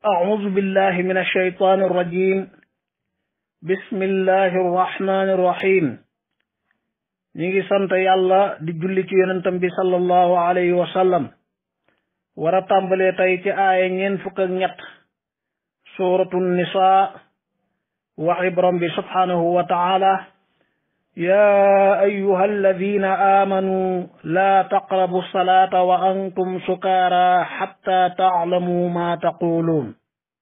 أعوذ بالله من الشيطان الرجيم بسم الله الرحمن الرحيم ñi ngi sant yàlla di julli ci yonentam bi sallallahu alayhi wa sallam war a tàmbalee tey ci aaya ñeen fukk ak ñett suratu nisa waxi borom bi subhanahu wa taala يا أيها الذين آمنوا لا تقربوا الصلاة وأنتم سكارى حتى تعلموا ما تقولون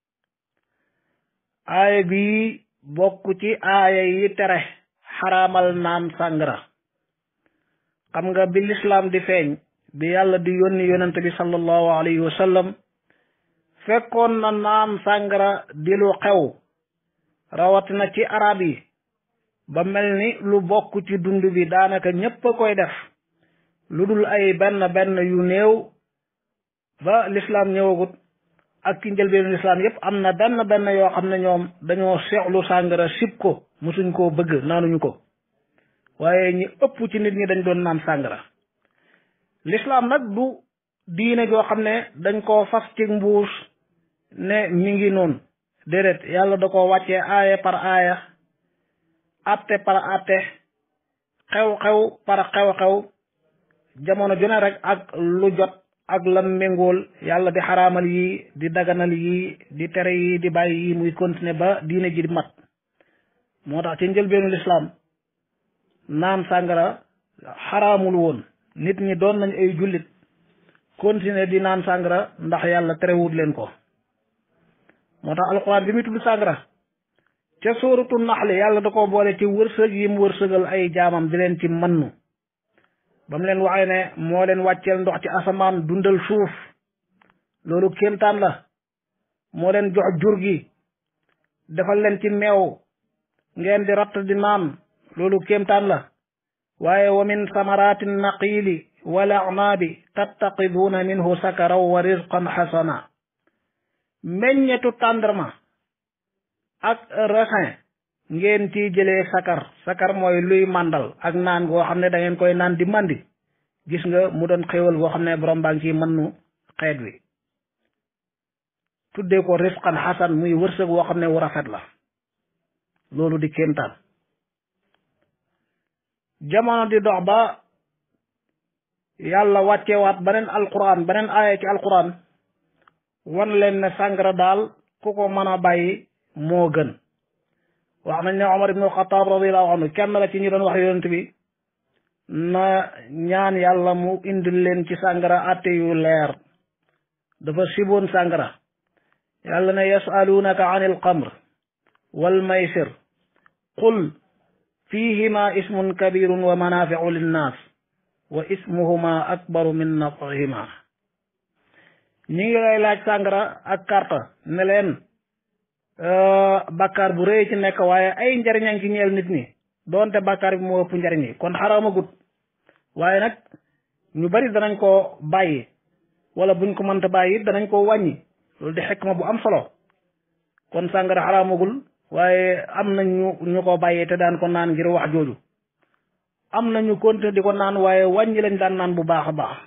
aaya bi bokk ci aaya yi tere xaraamal naan sàngara xam nga bi lislaam di feeñ bi yàlla di yónni yonent bi sallallahu alayhi wa sallam fekkoon na naan sàngara di lu xew rawatina ci arab yi ba mel ni lu bokk ci dund bi daanaka ñépp a koy def lu dul ay benn benn yu néew ba lislaam ñëwagut ak ci njëlbeenu lislaam yépp am na benn benn yoo xam ne ñoom dañoo seexlu sàngara sib ko musuñ koo bëgg naanuñu ko waaye ñi ëpp ci nit ñi dañ doon naan sàngara lislaam nag du diine joo xam ne dañ koo fas ci mbuus ne mi ngi noonu déedéet yàlla da ko wàccee aaya par aaya atte par atte xew-xew par xew-xew jamono ju ne rek ak lu jot ak lam méngool yàlla di xaraamal yi di daganal yi di tere yi di bàyyi yi muy continuer ba diine ji di mat moo tax ci njëlbeenu lislaam naan sàngara xaraamul woon nit ñi doon nañ ay jullit continuer di naan sàngara ndax yàlla terewut leen ko moo tax alxuraan bi muy tudd sàngara ca sóoratu naxli yàlla da ko boole ci wërsëg yi mu wërsëgal ay jaamam di leen ci mannu ba mu leen waxee ne moo leen wàcceel ndox ci asamaan dundal suuf loolu kéemtaan la moo leen jox jur gi defal leen ci meew ngeen di ratt di naan loolu kéemtaan la waaye wa min samaraati naqiili wal a'naabi tattaqiduuna minhu sakaraw wa rizqan xasana meññetu tàndarma ak raisin ngeen ciy jëlee sakar sakar mooy luy màndal ak naan goo xam ne da ngeen koy naan di màndi gis nga mu doon xéwal goo xam ne borom baa ngi ciy mën nu xeet wi tuddee ko rifqan xasan muy wërsëg woo xam ne wu rafet la loolu di kéemtaan jamono di dox ba yàlla wàccewaat beneen alquran beneen aaya ci alquran wan leen ne sàngara daal ku ko mën a bàyyi moo gën wax nañ ne Omar ibnu Xataab radiallahu anhu kenn la ci ñu doon wax yonent bi na ñaan yàlla mu indil leen ci sàngara atte yu leer dafa siboon sàngara yàlla ne yasaluunaka an il xamr wal maysir qul fihima ismun kabirun wa manafiu linnaas wa ismuhuma akbaru min nafihima ñi ngi lay laaj sàngara ak karta ne leen bàkkaar bu rëy ci nekk waaye ay njariñan ci ñeel nit ñi doonte bàkkaar bi moo ëpp njariñ yi kon xaraamagut waaye nag ñu bari danañ ko bàyyi wala buñ ko mënta bàyyi danañ ko wàññi loolu di xekma bu am solo kon sàngara xaraamagul waaye am na ñu ñu ko bàyyee te daan ko naan ngir wax jooju am na ñu continuer di ko naan waaye wàññi lañ daan naan bu baax a baax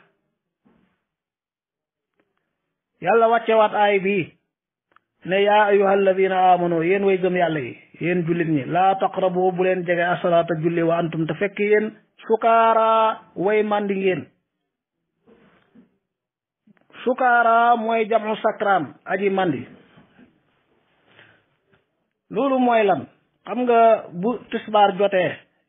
yàlla wàccewaat aay bii ne yaa ayuha alladina amanu yéen way gëm yàlla yi yéen jullit ñi laa taqrabu bu leen jege asalaata julli wa antum te fekk yéen sukaara way màndi ngeen sukaara mooy jamu sakraan aji màndi loolu mooy lan xam nga bu tisbaar jotee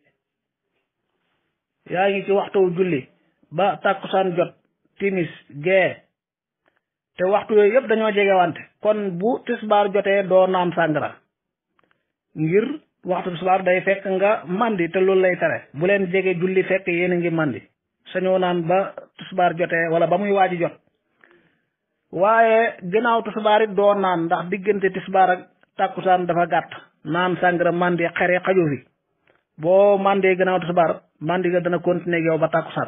yaa ngi ci waxtu julli ba tàkkusaan jot timis gee te waxtu yooyu yëpp dañoo jege wante kon bu tisbaar jotee doo naan sàngara ngir waxtu tisbaar day fekk nga mandi te loolu lay tere bu leen jege julli fekk yéen a ngi mandi sañoo naan ba tisbaar jotee wala ba muy waaji jot waaye gannaaw tisbaar it doo naan ndax diggante tisbaar ak tàkkusaan dafa gàtt naan sàngara mandi xere xaju fi boo mandee gannaaw tisbaar mandi ga dana continuer yow ba tàkkusaan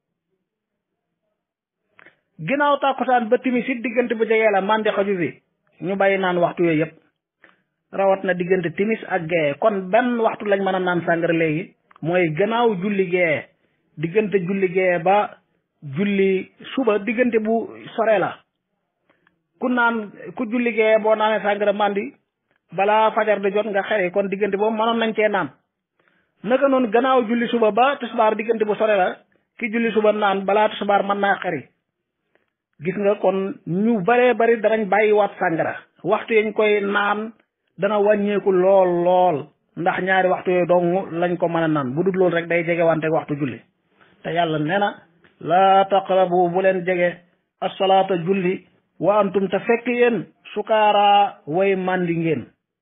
ginnaaw tàkkusaan ba timis it diggante bu jegee la mandi xaju fi ñu bàyyi naan waxtu yooyu yëpp rawat na diggante timis ak gee kon benn waxtu lañ mën a naan sàngara léegi mooy gannaaw julli gee diggante julli gee ba julli suba diggante bu sore la ku naan ku julligee boo naanee sàngara mandi balaa fajar di jot nga xere kon diggante boobu mënoon nañ cee naan naka noonu gannaaw julli suba ba tisbaar diggante bu sore la ki julli suba naan balaa tisbaar mën naa xeri gis nga kon ñu baree bari danañ bàyyiwaat sàngara waxtu yañ koy naan dana wàññeeku lool lool ndax ñaari waxtu yooyu dong lañ ko mën a naan bu dul loolu rek day jege wante waxtu julli te yàlla nee na laa taqrabu bu leen jege asalaata julli wa antum te fekk yéen sukaara way màndi ngeen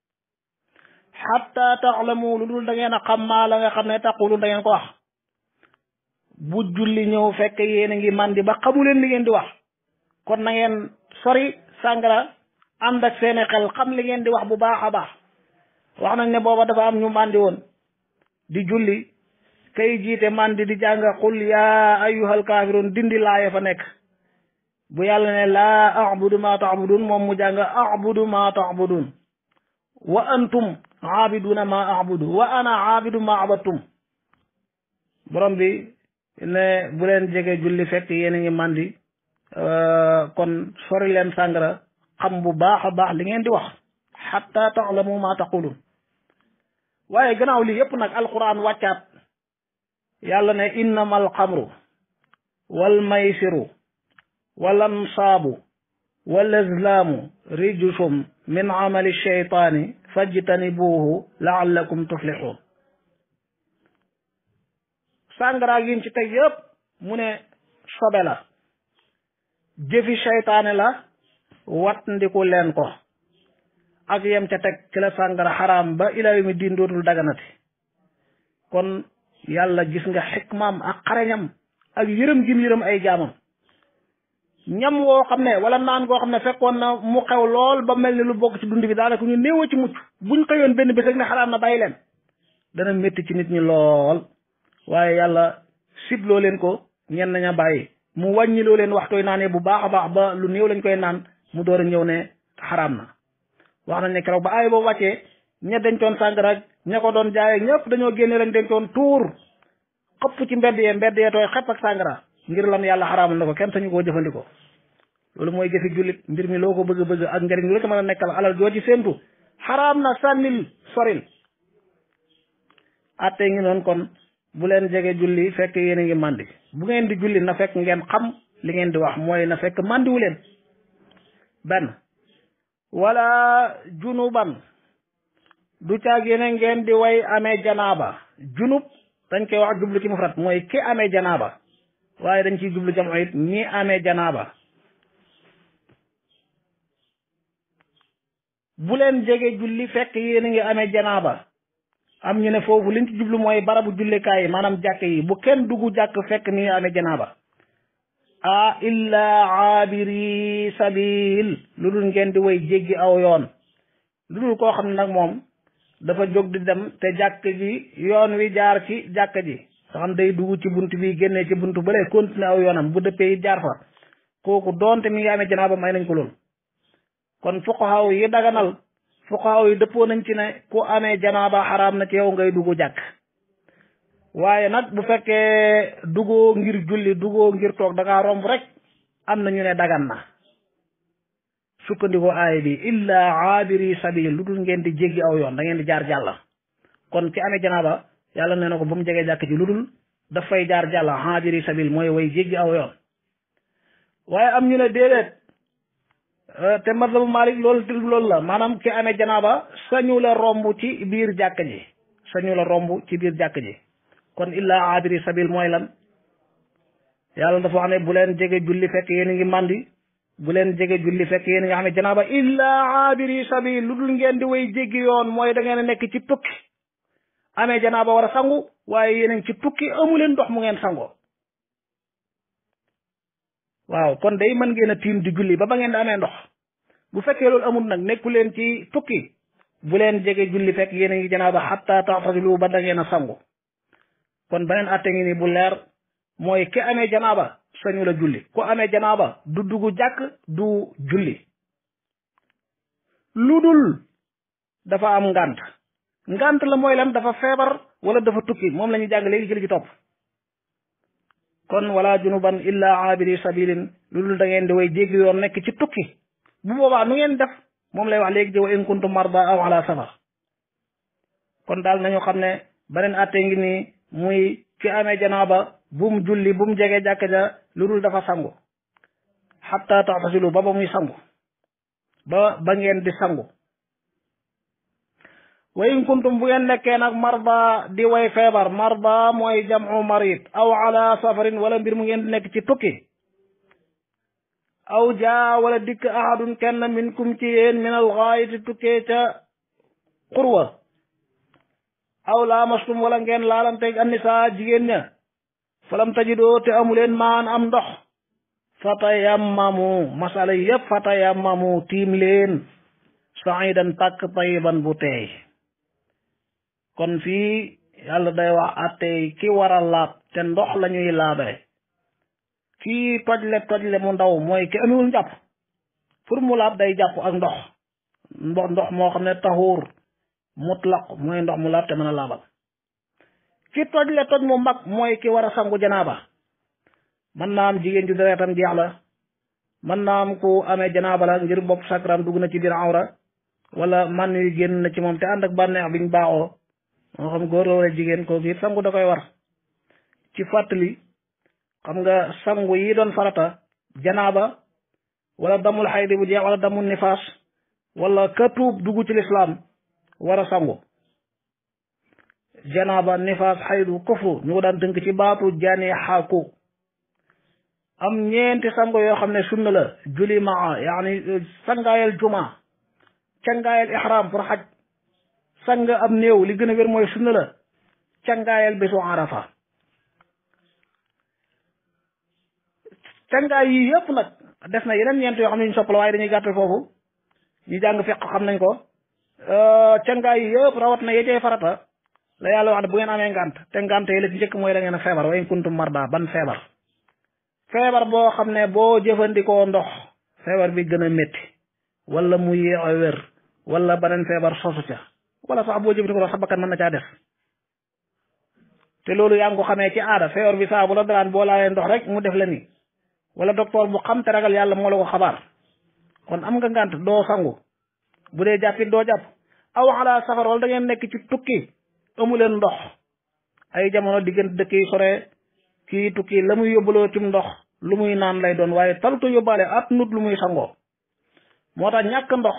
xatta taxlamu lu dul da ngeen a xam maa la nga xam ne taqulu da ngeen ko wax bu julli ñëw fekk yéen a ngi màndi ba xamu leen li ngeen di wax kon na ngeen sori sàngara ànd ak seeni xel xam li ngeen di wax bu baax a baax wax nañ ne booba dafa am ñu màndi woon di julli kay jiite màndi di jàng qul yaa ayyuhal kaafiruun dindi laaya fa nekk bu yàlla ne laa abudu ma taabudun moom mu jàng abudu ma taabudun wa antum aabiduna ma abudu wa ana aabidu ma abattum borom bi ne bu leen jege julli fekk yéen a ngi màndi kon sori leen sàngara xam bu baax a baax li ngeen di wax xatta taalamu ma taqulun waaye gannaaw lii yépp nag alquran wàccaat yàlla ne innama alxamru wal maysiru wal ansaabu wal azlaamu rijsum min amali sheytaani fajtanibuuhu laallakum tuflixuun sàngara yin ci teg yépp mu ne sobe la jëfi sheytaane la wat ndiku leen ko ak yem ca teg ci la sàngara xaraam ba ilaa yawmi diin dootul daganati kon yàlla gis nga xikmaam ak xareñam ak yërëm gim yërëm ay jaamam ñam woo xam ne wala naan goo xam ne fekkoon na mu xew lool ba mel ni lu bokk ci dund bi daanaka ñu néew ci mucc buñ xëyoon benn bés rek ne xaraam na bàyyi leen dana métti ci nit ñi lool waaye yàlla sibloo leen ko ñenn ña bàyyi mu wàññiloo leen waxtooy naanee bu baax a baax ba lu néew lañ koy naan mu door a ñëw ne xaraam na wax nañ ne keroog ba aay boobu wàccee ña dencoon sàngara ak ña ko doon jaay ak ñëpp dañoo génne lañ dencoon tuur xëpp ci mbedd yee mbedd yee tooy xepp ak sàngara ngir lan yàlla xaraamal na ko kenn sañu koo jëfandikoo loolu mooy jëfi jullit mbir mi loo ko bëgg bëgg ak njëriñ lu la ko mën a nekkal alal joo ci séentu xaraam na sànnil soril atte ngi noonu kon bu leen jege julli fekk yéen a ngi màndi bu ngeen di julli na fekk ngeen xam li ngeen di wax mooy na fekk màndiwu leen benn wala junuban du caag yéen ngeen di way amee janaaba junub dañ koy wax jublu ci mufrat mooy ki amee janaaba waaye dañ ciy jublu jamoo it ñi amee janaaba bu leen jege julli fekk yéen a ngi amee janaaba am ñu ne foofu liñ ci jublu mooy barabu jullikaay yi maanaam jàkk yi bu kenn dugg jàkk fekk ni amee janaaba a illa aabiri sabil lu dul ngeen di way jéggi aw yoon lu dul koo xam ne nag moom dafa jóg di dem te jàkk ji yoon wi jaar ci jàkk ji nga xam day dugg ci bunt bi génnee ci bunt bële continuer aw yoonam bu dëppee it jaar fa kooku doonte mi ngi amee janaaba may nañ ko lool kon fuqahaa yi daganal fuqahaa yi dëppoo nañ ci ne ku amee janaaba xaraam na ci yow ngay dugg jàkk waaye nag bu fekkee duggoo ngir julli duggoo ngir toog da ngaa romb rek am na ñu ne dagan na sukkandikoo aaya bi illa aabiri sabil lu dul ngeen di jéggi aw yoon da ngeen di jaar jàlla kon ki amee janaaba yàlla nee na ko ba mu jegee jàkk ci lu dul dafay jaar jàlla aabiri sabil mooy way jéggi aw yoon waaye am ñu ne déedéet te mazhabu Malik loolu loolu la maanaam ki amee janaaba sañu la romb ci biir jàkk ji sañu la romb ci biir jàkk ji kon illa aabiri sabil mooy lan yàlla dafa wax ne bu leen jege julli fekk yéen a ngi màndi bu leen jege julli fekk yéen a ngi amee janaaba illa aabiri sabil lu dul ngeen di way jéggi yoon mooy da ngeen a nekk ci tukki amee janaaba war a sangu waaye yéen a ngi ci tukki amu leen ndox mu ngeen sangoo waaw kon day mën ngeen a tiim di julli ba ba ngeen di amee ndox bu fekkee loolu amul nag nekku leen ci tukki bu leen jege julli fekk yéen a ngi janaaba xatta taxtasilu ba da ngeen a sangu kon beneen atte ngi ni bu leer mooy ki amee janaaba sañu la julli ku amee janaaba du dugg jàkk du julli lu dul dafa am ngànt ngànt la mooy lan dafa feebar wala dafa tukki moom la ñuy jàng léegi ci li ci topp kon wala junuban illa abiri sabilin lu dul da ngeen di way jéggi yoon nekk ci tukki bu boobaa nu ngeen def moom lay wax léegi jëw in kuntum marda aw ala safar kon daal nañu xam ne beneen atte ngi nii muy ki amee janaaba bum julli bum jege jàkka ja lu dul dafa sangu xatta taxtasilu ba ba muy sangu ba ba ngeen di sangu wa in kuntum bu ngeen nekkee nag marda di way feebar marda mooy jamu marid aw ala safarin wala mbir mu ngeen di nekk ci tukki aw jaa wala dikk ahadun kenn minkum ci yéen min al gaayiti tukkee ca xurwa aw laamastum wala ngeen laalanteeg annisa jigéen ña falam tajidoo te amuleen maan am ndox fatayammamu masala yépp fatayammamu tiim leen saidan tàkk tayiban bu teey kon fii yàlla day wax attey ki war a laab te ndox la ñuy laabe kii tojle tojle mu ndaw mooy ki amewul njàpp pour mu laab day jàpp ak ndox ndox ndox moo xam ne taxuur mutlaq mooy ndox mu laab te mën a laabal ki tojle toj mu mag mooy ki war a sangu janaaba mën naa am jigéen ju deretam jeex la mën naa am ku amee janaaba la ngir bopp sakram dugg na ci biir awra wala man yu génn na ci moom te ànd ak bànneex biñ baaxoo moo xam góor la wala jigéen kooku it sangu da koy war ci fàttali xam nga sangu yi doon farata janaaba wala damul xaydi bu jeex wala damul nifaas wala ka tuub dugg ci lislaam war a sangu janaaba nifaas xaydu kufru ñu ko daan tënk ci baatu jani xaaku am ñeenti sango yoo xam ne sunna la juli maa yaani sangaayal juma cangaayal ihram pour xaj sang am néew li gën a wér mooy sunna la cangaayal bésu arafa cangaay yi yëpp nag def na yeneen ñeent yoo xam ne ñu soppala waaye dañuy gàttal foofu ñu jàng fiq xam nañ ko cangaay yi yëpp rawat na yecee farata la yàlla wax ne bu ngeen amee ngànt te ngànt yi la ci njëkk mooy da ngeen a feebar wa in kuntum marda ban feebar feebar boo xam ne boo jëfandikoo ndox feebar bi gën a métti wala mu yéex a wér wala beneen feebar sosu ca wala sax boo jëfandikoo ndox sa bakkan mën na caa def te loolu yaa ngi ko xamee ci aada feebar bi saa bu la daraan boo laalee ndox rek mu def la ni wala docteur bu xam te ragal yàlla moo la ko xabaar kon am nga ngànt doo sangu bu dee jàppit doo jàpp aw ala safar wala da ngeen nekk ci tukki amu leen ndox ay jamono diggante dëkk yi sore kii tukki la muy yóbbaloo cim ndox lu muy naan lay doon waaye talutu yóbbaale at nut lu muy sangoo moo tax ñàkk ndox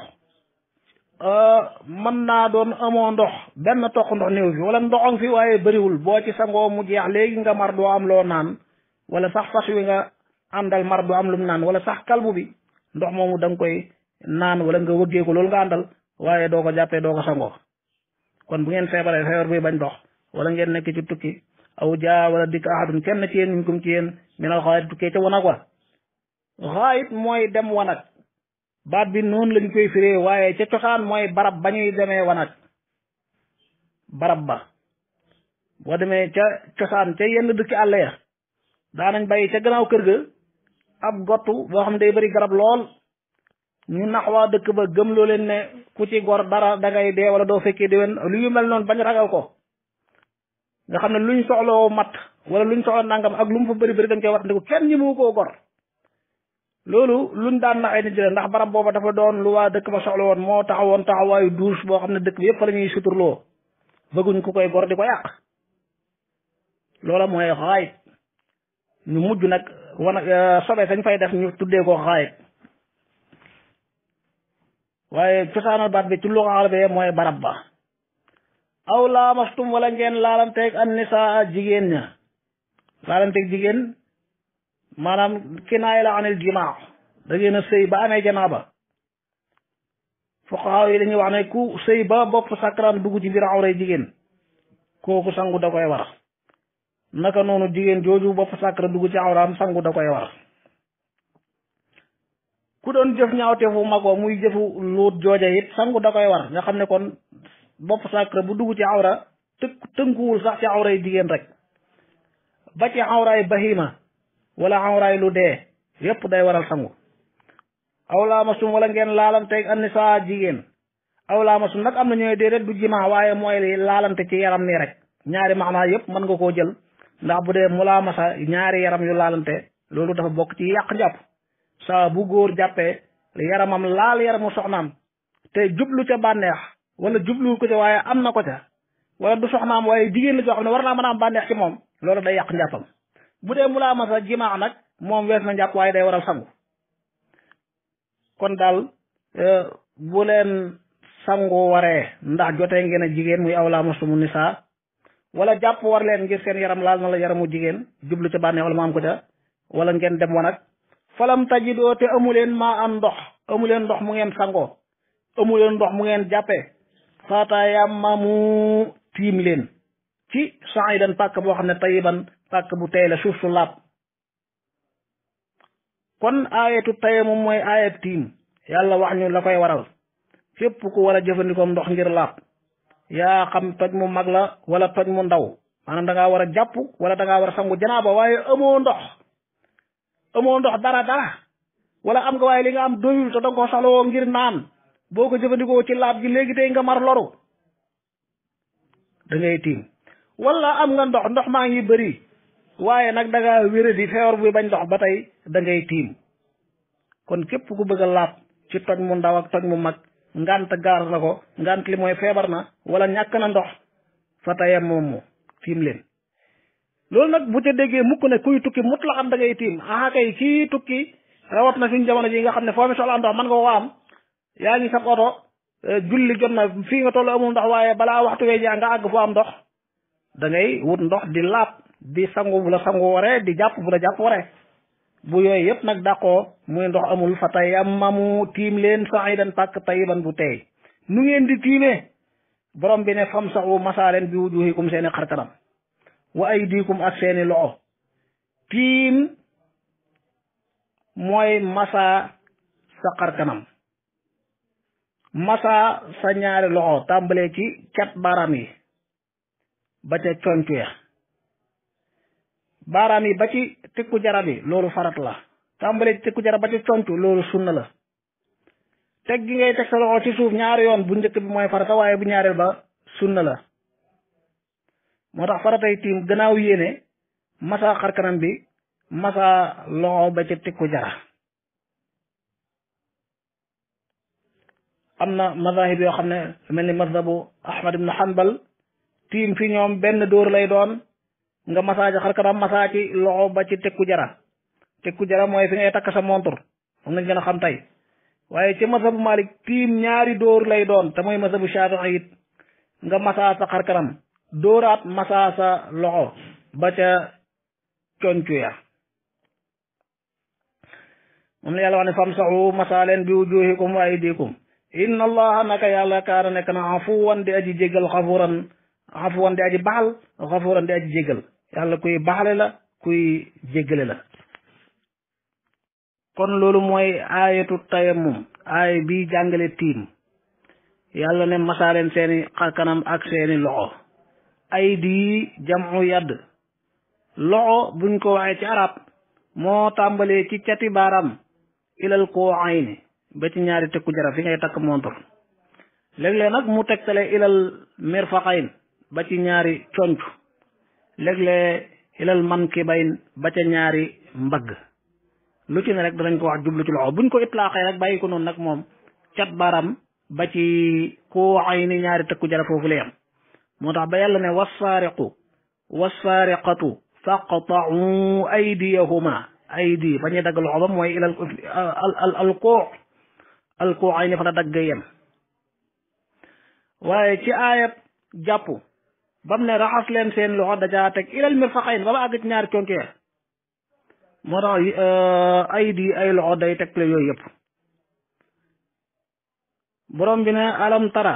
mën naa doon amoo ndox benn toq ndox néew fi wala ndoxam fi waaye bëriwul boo ci sangoo mu jeex léegi nga mar doo am loo naan wala sax fas wi nga àndal mar doo am lu mu naan wala sax kalbu bi ndox moomu da nga koy naan wala nga wëggee ko loolu nga àndal waaye doo ko jàppee doo ko sangoo kon bu ngeen feebaree feebar buy bañ ndox wala ngeen nekk ci tukki aw jaa wala dikk ahadun kenn ci yéen minkum ci yéen minal xaayit tukkee ca wanag wa xaayit mooy dem wanag baat bi noonu lañ koy firee waaye ca cosaan mooy barab ba ñuy demee wanag barab ba boo demee ca cosaan ca yenn dëkki àll ya daanañ bàyyi ca gannaaw kër ga ab gottu boo xam ne day bëri garab lool ñu nax waa dëkk ba gëm loo leen ne ku ci gor dara dangay dee wala doo fekkee déwén lu yu mel noonu bañ ragal ko nga xam ne luñ soxloo mat wala luñ soxla nangam ak lu mu fa bëri bëri dañ koy wat ndiku kenn ñi mu koo gor loolu luñ daan naxee nit jële ndax barab booba dafa doon lu waa dëkk ba soxla woon moo taxawoon taxawaayu douche boo xam ne dëkk bi yëpp fa la ñuy suturloo bëgguñ ku koy gor di ko yàq loola mooy xaayit ñu mujj nag wana sobe sañ fay def ñu tuddee ko xaayit waaye cosaanal baat bi ci lu arabe mooy barab ba aw laamastum wala ngeen laalanteeg an nisaa jigéen ña laalanteeg jigéen maanaam kinaay la anil jimaa da ngeen a sëy ba amee janaaba fuqahaa yi dañuy wax ne ku sëy ba bopp sakram dugg ci biir awray jigéen kooku sangu da koy war naka noonu jigéen jooju bopp sakra dugg ci awraam sangu da koy war ku doon jëf ñaawteefu magoo muy jëfu luut jooja it sangu da koy war nga xam ne kon bopp sakra bu dugg ci awra të tënkuwul sax ci awray jigéen rek ba ci awraay bahima wala awraay lu dee yépp day waral sangu aw laamasum wala ngeen laalanteeg annisa jigéen aw laamasum nag am na ñooy déedéet du jimaa waaye mooy li laalante ci yaram nii rek ñaari maanaa yépp mën nga koo jël ndax bu dee mulaamasa ñaari yaram yu laalante loolu dafa bokk ci yàq njàpp saa bu góor jàppee yaramam laal yaramu soxnaam te jublu ca bànneex wala jublu ko ca waaye am na ko ca wala du soxnaam waaye jigéen la joo xam ne war naa mën a am bànneex ci moom loolu day yàq njàppam bu dee mu laa masa jimaax nag moom wees na njàpp waaye day waral sangu kon daal bu leen sangu waree ndax jotee ngeen a jigéen muy aw laa mastumu nisaa wala jàpp war leen ngir seen yaram laal na la yaramu jigéen jublu ca bànneex wala mu am ko ca wala ngeen dem wanag falam tajidoo te amuleen maa am ndox amuleen ndox mu ngeen sangoo amuleen ndox mu ngeen jàppee fatayammamu tiim leen ci sa'idan pàkk boo xam ne tayiban pàkk bu tey la suuf su laab kon aayatu tayammum mooy aayat tiim yàlla wax ñu la koy waral fépp ku war a jëfandikoo ndox ngir laab yaa xam toj mu mag la wala toj mu ndaw maanaam da ngaa war a jàpp wala da ngaa war a sangu janaaba waaye amoo ndox amoo ndox dara dara wala am nga waaye li nga am doyul te danga ko soxlawoo ngir naan boo ko jëfandikoo ci laab gi léegi tey nga mar loru da ngay tiim wala am nga ndox ndox maa ngi bëri waaye nag da ngaa wéradi feewar buy bañ ndox ba tey da ngay tiim kon képp ku bëgg a laab ci toj mu ndaw ak toj mu mag ngant gaar la ko ngant li mooy feebar na wala ñàkk na ndox fa tayam moom mu tiim leen loolu nag bu ca déggee mukk ne kuy tukki mut la xam da ngay tiim aha kay kii tukki rawat na suñ jamono ji nga xam ne foo mi soxla ndox man nga ko am yaa ngi sa oto julli jot na fii nga toll amul ndox waaye balaa waxtu wee jaa nga àgg fu am ndox da ngay wut ndox di laab di sangu bu la sangu waree di jàpp bu la jàpp waree bu yooyu yëpp nag dàqoo muy ndox amul fa tayammamu tiim leen sa'idan pàkk tayiban bu tey nu ngeen di tiimee borom bi ne famsahu masaaleen bi wujuhikum seeni xarkanam wa aydikum ak seeni loxo tiim mooy masa sa xarkanam masa sa ñaari loxo tàmbalee ci cat baaraam yi ba ca concu ya baaraam yi ba ci tikku jarab yi loolu farat la tàmbalee ci tikku jarab ba ci concu loolu sunna la teg gi ngay teg sa loxo ci suuf ñaari yoon bu njëkk bi mooy farata waaye bu ñaareel ba sunna la moo tax faratay tiim gannaaw yéene masa xarkanam bi masa loxo ba ci tikku jara am na mazahib yoo xam ne mel ni mazhabu ahmad ibn hanbal tiim fi ñoom benn dóor lay doon nga masaaji xar kanam masaa ci loxo ba ci tekku jara tekku jara mooy fi ngay takk sa montur moom lañ gën a xam tey waaye ci mazhabu malik tiim ñaari dóor lay doon te mooy mazhabu shafi'i it nga masaa sa xar kanam dóoraat masaa sa loxo ba ca concu ya moom la yàlla wax ne famsahu masaa leen bi wujuhikum wa aydikum inna allaha naka yàlla kaana nekk na afuwan di aji jégal xafuran afuwan di aji baxal xafuran di aji jégal yàlla kuy baxale la kuy jéggale la kon loolu mooy aayatu tayammum aay bi jàngale tiim yàlla ne masaaleen seeni xarkanam ak seeni loxo ay di jamu yadd loxo buñ ko waxee ci arab moo tàmbalee ci cati baaram ilal koo ayni ba ci ñaari tekku jara fi ngay takk montor léeg-léeg nag mu tegtale ilal mirfaqayn ba ci ñaari conc léeg-léeg ilal mankibayn ba ca ñaari mbagg lu ci ne rek danañ ko wax jublu ci loxo buñ ko itlaaxee rek bàyyi ko noonu nag moom cat baram ba ci koo ayni ñaari tekku jara foofu la yam moo tax ba yàlla ne wassaariqu wassaariqatu faqta'u aydiyahuma aydi ba ñuy dagg loxo ba mooy ilal al al koo al koo ay ni fa la dagg yem waaye ci aayat jàpp bam ne raxas leen seen loxo dajaa teg ilal mirfaqayn ba ba àgg ci ñaari conke moo tax aydi ay loxo day teg le yooyu yëpp borom bi ne alam tara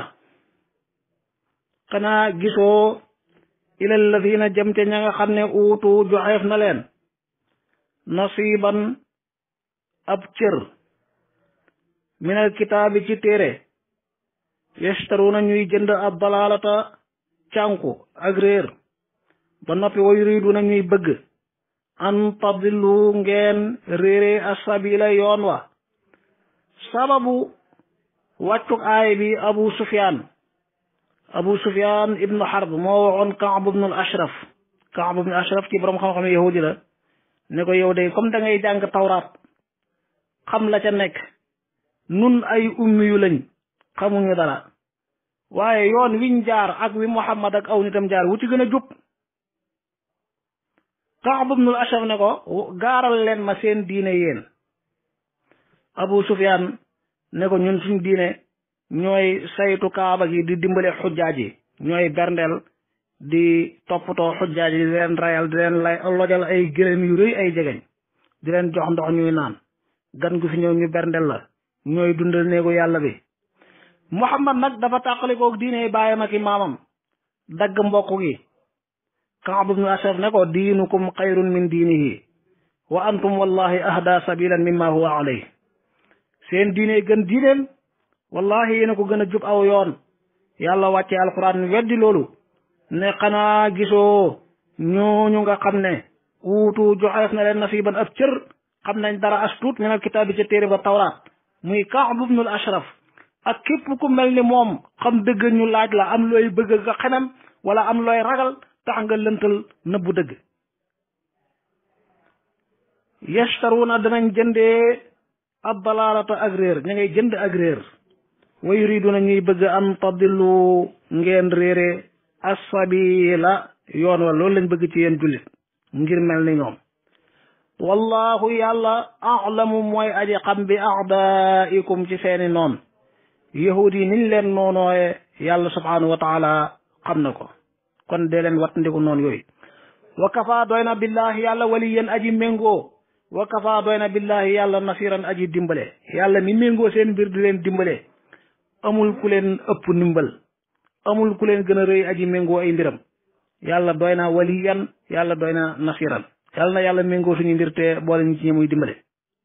xanaa gisoo ilal ladina jëm te ña nga xam ne uutu joxeef na leen nasiban ab cër minal kitaabi ci téere yashtaruna ñuy jënd ab dalalata cànku ak réer ba noppi wa yuriduna ñuy bëgg an tadillu ngeen réere asabila yoon wa sababu wàccuk aay bi abu sufyaan abu sufyaan ibnu harb moo waxoon kaab ibnu al ashraf kaab ibnu ashraf ci borom xam-xam yahudi la ne ko yow de comme da ngay jàng tawraat xam la ca nekk nun ay ummi yu lañ xamuñu dara waaye yoon wiñ jaar ak wi Muhammad ak aw nitam jaar wu ci gën a jub Kaab ibnul Ashraf ne ko gaaral leen ma seen diine yéen Abu Sufyaan ne ko ñun suñ diine ñooy saytu kaaba gi di dimbale xujjaaj yi ñooy berndeel di toppatoo xujjaaj yi di leen rayal di leen lay lojal ay gëléem yu rëy ay jegeñ di leen jox ndox ñuy naan gan gu fi ñëw ñu berndeel la ñooy dundal néegu yàlla bi Muhammad nag dafa tàqalikoog diine baayam ak i maamam dagg mbokk gi Kaab ibnu Ashraf ne ko diinukum xayrun min diinihi wa antum wallahi ahda sabilan mimma huwa alayh seen diine gën diineen wallahi yéena ko gën a jub aw yoon yàlla wàcce alquran weddi loolu ne xanaa gisoo ñooñu nga xam ne uutu joxeef na leen nasiban ab cër xam nañ dara as tuut min al kitaab bi ca téere ba tawraat muy Kaab ibnul Ashraf ak képp ku mel ni moom xam dëgg ñu laaj la am looy bëgg nga xemem wala am looy ragal tax nga lëntal nëbbu dëgg yashtaruuna danañ jëndee ab dalaalata ak réer ña ngay jënd ak réer wa yuriduna ñuy bëgg an tadillu ngeen réere assabila yoon wa loolu lañ bëgg ci yéen jullit ngir mel ni ñoom wallahu yàlla alamu mooy aji xam bi aadaikum ci seeni noon yahud yi niñ leen noonooye yàlla subhanahu wa taala xam na ko kon dee leen wattandiku noonu yooyu wa kafa doy na billahi yàlla waliyan aji méngoo wa kafa doy na billahi yàlla nasiran aji dimbale yàlla mi méngoo seen mbir di leen dimbale amul ku leen ëpp ndimbal amul ku leen gën a rëy aji méngoo ay mbiram yàlla doy na waliyan yàlla doy na nasiran yàlla na yàlla méngoo suñu mbir te boole ñu ci ñi muy dimbale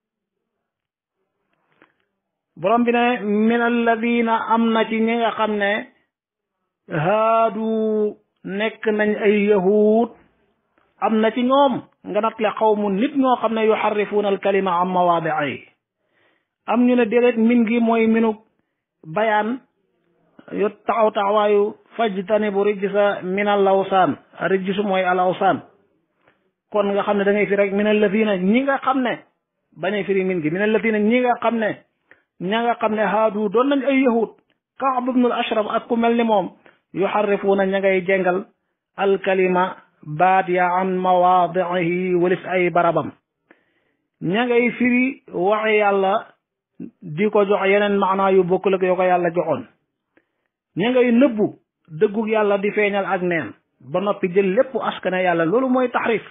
borom bi ne min alladina am na ci ñi nga xam ne haadu nekk nañ ay yahud am na ci ñoom nga natle xawmu nit ñoo xam ne yuxarrifuuna alkalima am mawaadi'i am ñu ne déedéet min gi mooy minu bayaan yu taxaw taxawaayu fajtanibu rijsa min al awsaan rijsu mooy al awsaan kon nga xam ne da ngay fi rek min alladina ñi nga xam ne bañe firi min gi min alladina ñi nga xam ne ña nga xam ne haadu doon nañ ay yahud Kaab ibnul Ashraf ak ku mel ni moom yuxarrifuuna ña ngay jengal alkalima baat ya an mawaadihi walis ay barabam ña ngay firi waxi yàlla di ko jox yeneen maanaa yu bokkul ak yoo ko yàlla joxoon ña ngay nëbbu dëggug yàlla di feeñal ak neen ba noppi jël lépp askane yàlla loolu mooy taxrif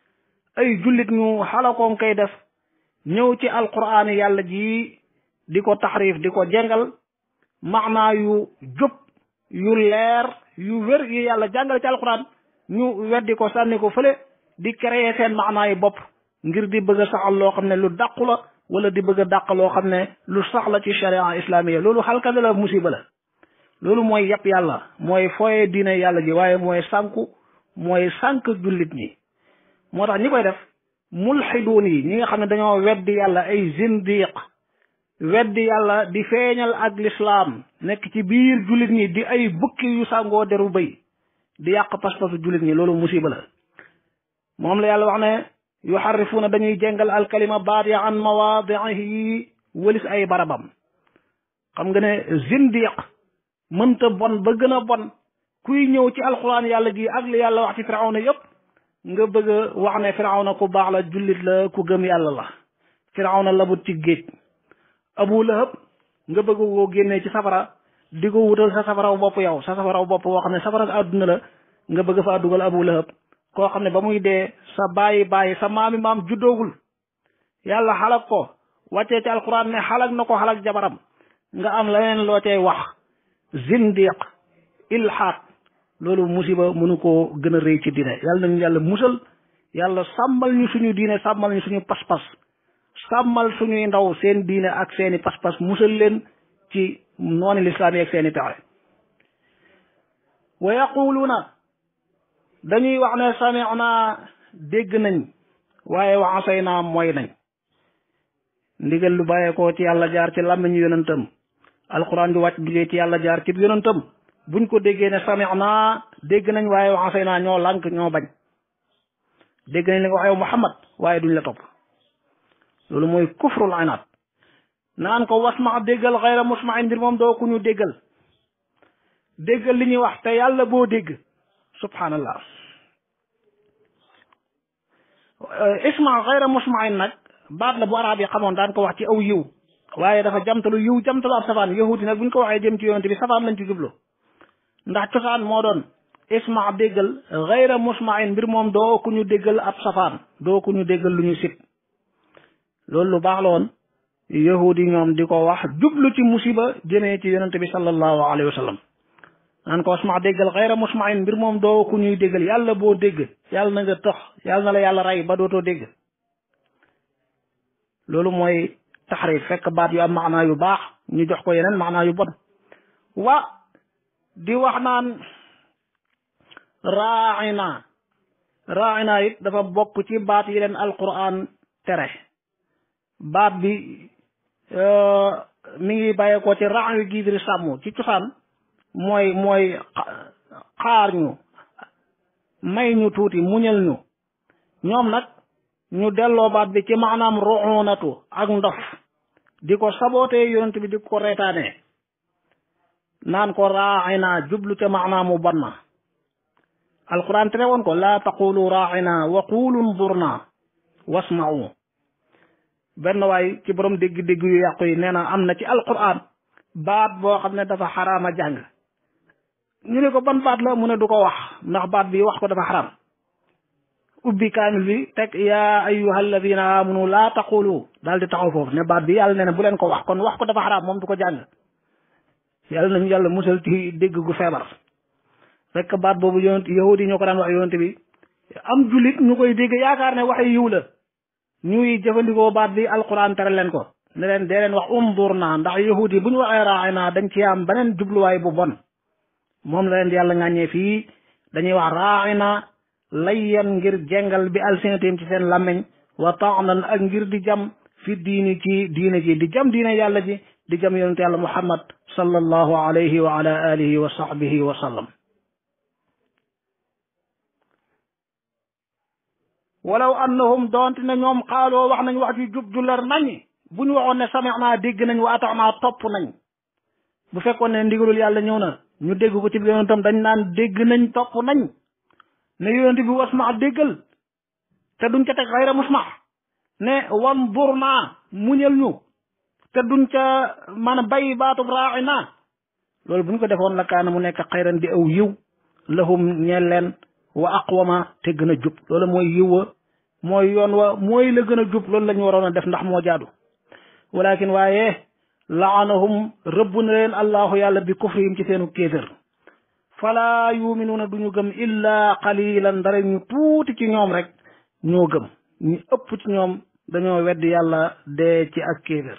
ay jullit ñu xalakoon koy def ñëw ci alquraan yàlla ji di ko taxrif di ko jengal maanaa yu jub yu leer yu wér yu yàlla jàngale ci alquran ñu weddi ko sànni ko fële di créer seen maanaa yi bopp ngir di bëgg a saxal loo xam ne lu dàqu la wala di bëgg a dàq loo xam ne lu sax la ci sharia islamiya loolu xalkale la musiba la loolu mooy yàpp yàlla mooy fooye diine yàlla ji waaye mooy sànku mooy sànk jullit ñi moo tax ñi koy def mulxiduun yi ñi nga xam ne dañoo weddi yàlla ay zindiq weddi yàlla di feeñal ak lislaam nekk ci biir jullit ñi di ay bukki yu sàngoo deru bëy di yàq pas-pasu jullit ñi loolu musiba la moom la yàlla wax ne yuxarrifuuna dañuy jengal alkalima baat ya an mawaadihi wëlis ay barabam xam nga ne zindiq mënta bon ba gën a bon kuy ñëw ci alquran yàlla ji ak li yàlla wax ci firawna yépp nga bëgg a wax ne firawna ku baax la jullit la ku gëm yàlla la firawna labut ci géej abu lahab nga bëgg koo génnee ci safara di ko wutal sa safaraw bopp yow sa safaraw bopp boo xam ne safara àdduna la nga bëgg faa dugal abu lahab koo xam ne ba muy dee sa bàyyi bàyyi sa maami maam juddoogul yàlla xalak ko wàccee ci alquran ne xalak na ko xalak jabaram nga am leneen loo cay wax zindiq ilhaad loolu musiba mënu koo gën a rëy ci diine yàlla nañu yàlla musal yàlla sàmmal ñu suñu diine sàmmal ñu suñu pas-pas sàmmal suñuy ndaw seen diine ak seeni pas-pas musal leen ci nooni lislaam yi ak seeni pexe wa yaquluuna dañuy wax ne sami'na dégg nañ waaye wa asayna mooy nañ ndigal lu bàyyeekoo ci yàlla jaar ci làmmiñu yonentam alquran di wàcc jugee ci yàlla jaar ci yonentam buñ ko déggee ne sami'na dégg nañ waaye wa asayna ñoo lànk ñoo bañ dégg nañ li nga wax yow Muhammad waaye duñ la topp loolu mooy kufrul inaat naan ko wasma déggal xayra musmain mbir moom doo ku ñu déggal déggal li ñuy wax te yàlla boo dégg subhanallah isma xayra musmain nag baat la bu arab yi xamoon daan ko wax ci aw yiw waaye dafa jamtalu yiw jamtalu ab safaan yahudi nag bu ñu ko waxee jëm ci yonente bi safaan lañ ci jublu ndax cosaan moo doon isma déggal xayra musmain mbir moom doo ku ñu déggal ab safaan doo ku ñu déggal lu ñu sit loolu lu baax la woon yahudi ñoom di ko wax jublu ci musiba jëmee ci yonente bi sallallahu alayhi wa sallam naan ko asma déggal xayra musmain mbir moom doo ku ñuy déggal yàlla boo dégg yàlla na nga tax yàlla na la yàlla rey ba dootoo dégg loolu mooy taxrif fekk baat yu am maanaa yu baax ñu jox ko yeneen maanaa yu bon wa di wax naan raaina raaina it dafa bokk ci baat yi leen alquran tere baat bi mi ngi bàyyeekoo ci raayu giidiri sàmm ci cosaan mooy mooy xaar ñu may ñu tuuti muñal ñu ñoom nag ñu delloo baat bi ci maanaam ruunatu ak ndof di ko sabootee yonent bi di ko reetaanee naan ko raaxina jublu ca maanaamu bon na alquran tere woon ko laa taqulu raaxina wa qulu ndurna wasma'u benn waay ci borom dégg-dégg yu yàqu yi nee na am na ci alquran baat boo xam ne dafa xaraama jàng ñu ne ko ban baat la mu ne du ko wax ndax baat bi wax ko dafa xaram ubbi kaamil bi teg yaa ayyuha alladina amanu laa taqulu daal di taxaw foofu ne baat bi yàlla nee na bu leen ko wax kon wax ko dafa xaram moom du ko jàng yàlla nañu yàlla musal ci dégg gu feebar fekk baat boobu yonent yahudi yi ñoo ko daan wax yonent bi am jullit ñu koy dégg yaakaar ne waxe yiw la ñuy jëfandikoo baat bi alquran tere leen ko ne leen dee leen wax undur naa ndax yahudi bu ñu waxee raaxay naa dañ ci am beneen jubluwaay bu bon moom la leen di yàlla ŋàññee fii dañuy wax raaxina layyan ngir jengal bi alsinatim ci seen làmmeñ wa taanan ak ngir di jam fi diini ci diine ji di jam diine yàlla ji di jam yonente yàlla muhammad sallallahu alayhi wa ala alihi wa sahbihi wa sallam walaw annahum doonte ne ñoom xaaloo wax nañ wax ci jub ju leer nañ bu ñu waxoon ne sami'naa dégg nañ wa ata'naa topp nañ bu fekkoon ne ndigalul yàlla ñëw na ñu dégg ko ci yonentam dañ naan dégg nañ topp nañ ne yonent bi wasma déggal te duñ ca teg xayra musma ne wan dur naa muñal ñu te duñ ca maanaam bay baatub raaxi naa loolu buñ ko defoon la kaana mu nekk xayran di aw yiw lahum ñeel leen wa aqwama te gën a jub loolu mooy yiw wa mooy yoon wa mooy la gën a jub loolu la ñu waroon a def ndax moo jaadu walakin waaye laanahum rëbb na leen allahu yàlla bi kufrihim ci seenu kéefér falaa yuminuuna duñu gëm illa qalilan dara ñu tuuti ci ñoom rek ñoo gëm ñu ëpp ci ñoom dañoo weddi yàlla dee ci ak kéefér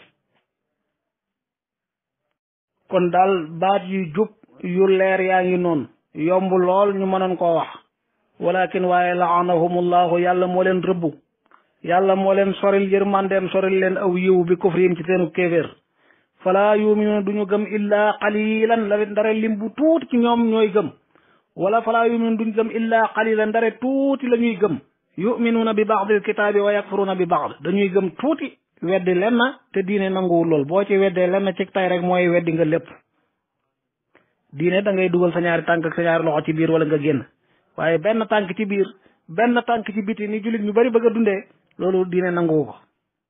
kon daal baat yu jub yu leer yaa ngi noonu yomb lool ñu mënoon koo wax walakin waaye laanahumullahu yàlla moo leen rëbbu yàlla moo leen soril yërmandeem soril leen aw yiw bi kufrihim ci seenu kéeféer falaa yuminuuna duñu gëm illaa qalilan la ndare lim bu tuuti ci ñoom ñooy gëm wala falaa yuminuuna duñu gëm illaa qalilan ndare tuuti la ñuy gëm yuminuuna bi baadil kitaabi wa yakfuruuna bi baad dañuy gëm tuuti weddi lenn te diine nanguwul lool boo ci weddee lenn ci tay rek mooy weddi nga lépp diine da ngay dugal sa ñaari tànk ak sa ñaari loxo ci biir wala nga génn waaye benn tànk ci biir benn tànk ci biti ni jullit ñu bari bëgg a dundee loolu diine nanguwu ko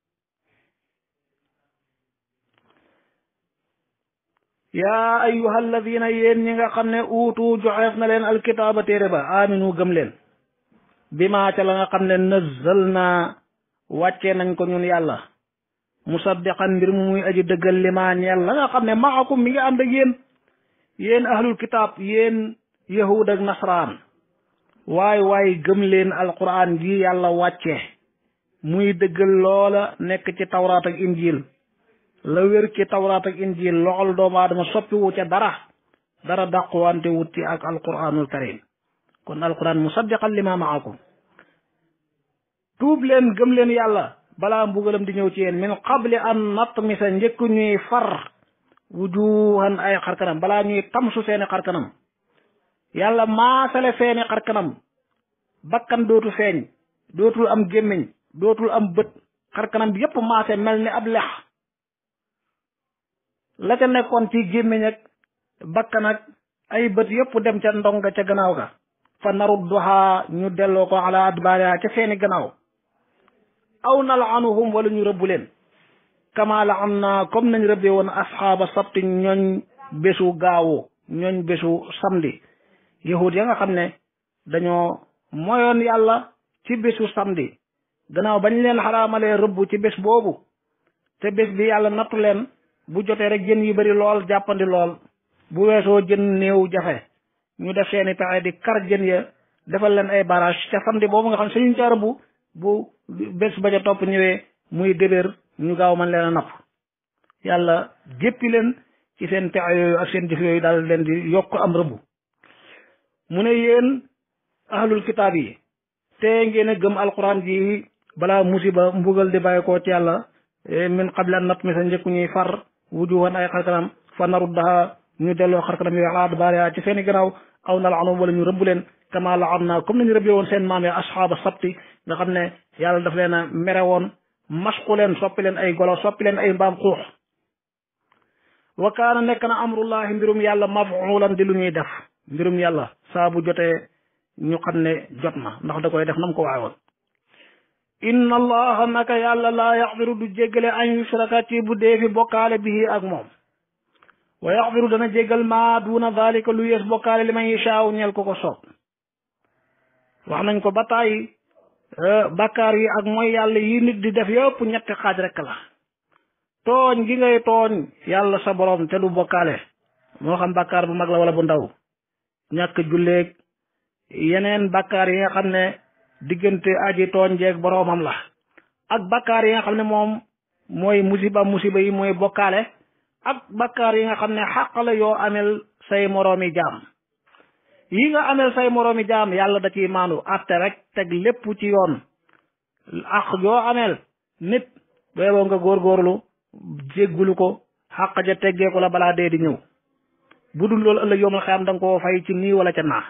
yaa ayyuha alladina yéen ñi nga xam ne uutu joxeef na leen alkitaaba téere ba aminu gëm leen bi maa ca la nga xam ne nëzzal naa wàccee nañ ko ñun yàlla musaddiqan mbir mu muy aji dëggal li maa ñeel la nga xam ne maakum mi ngi ànd ak yéen yéen ahlul kitaab yéen yahud ak nasraan waay waay gëm leen alquran gi yàlla wàcce muy dëggal loola nekk ci tawraat ak injil la wér ci tawraat ak injil loxol doomu aadama soppiwu ca dara dara dàquwante wut ci ak alquranul karim kon alquran musaddiqan lima maakum tuub leen gëm leen yàlla balaa mbugalam di ñëw ci yéen min qabli an natmisa njëkk ñuy far wujuhan ay xarkanam balaa ñuy tamsu seeni xarkanam yàlla maasale seeni xarkanam bakkan dootu feeñ dootul am gémmiñ dootul am bët xarkanam bi yépp maase mel ni ab lex la ca nekkoon ci gémmiñ ak bakkan ak ay bët yépp dem ca ndonga ca gannaaw ga fa narudduha ñu delloo ko ala adbaariha ca seeni gannaaw aw nalanuhum wala ñu rëbbu leen kama la am na comme nañ rëbbee woon asxaaba sabti ñooñ bésu gaawu ñooñ bésu samedi yahud ya nga xam ne dañoo moyoon yàlla ci bésu samedi gannaaw bañ leen xaraamalee rëbb ci bés boobu te bés bi yàlla nattu leen bu jotee rek jën yu bari lool jàppandi lool bu weesoo jën néew jafe ñu def seeni pexe di kar jën ya defal leen ay barrage ca samedi boobu nga xam ne suñu ca rëbb bu bés ba ca topp ñëwee muy débér ñu gaaw man leen a napp yàlla jéppi leen ci seen pexe yooyu ak seen jëf yooyu daal leen di yokk am rëbb mu ne yéen ahlul kitaab yi te ngeen a gëm alquran ji balaa musiba mbugal di bàyyi ko ci yàlla min qabla an natmisa njëkku ñuy far wujuhan ay xarkanam fa naruddaha ñu delloo xarkanam yooyu ala adbaariha ci seeni gannaaw aw nal'anhum wala ñu rëbb leen kama la'anna comme nañu rëbbee woon seen maam ya asxaaba sabti nga xam ne yàlla daf leen a mere woon masku leen soppi leen ay golo soppi leen ay mbaam xuux wa kaana nekk na amrullahi mbirum yàlla mafulan di lu ñuy def mbirum yàlla saa bu jotee ñu xam ne jot na ndax da koy def nam ko waxe woon inna allaha naka yàlla laa yaxfiru du jéggale an yushraka ci bu dee fi bokkaale bihi ak moom wa yaxfiru dana jéggal maa duna dalika lu yees bokkaale li man yashaaw ñeel ko ko soob wax nañ ko ba tàyyi bakkaar yi ak mooy yàlla yi nit di def yëpp ñetti xaaj rek la tooñ gi ngay tooñ yàlla sa borom te du bokkaale moo xam bakkaar bu mag la wala bu ndaw ñàkk julleeg yeneen bakkaar yi nga xam ne diggante aji tooñ jeeg boroomam la ak bakkaar yi nga xam ne moom mooy musiba musiba yi mooy bokkaale ak bakkaar yi nga xam ne xàq la yoo amel say moroomi jaam yi nga amel say moroomi jaam yàlla da ciy maandu atte rek teg lépp ci yoon ak yoo amel nit beeboo nga góorgóorlu jéggulu ko xàq ja teggeeku la balaa dee di ñëw bu dul loolu ëllëg yoomal xeyam da nga koo fay ci nii wala ca naa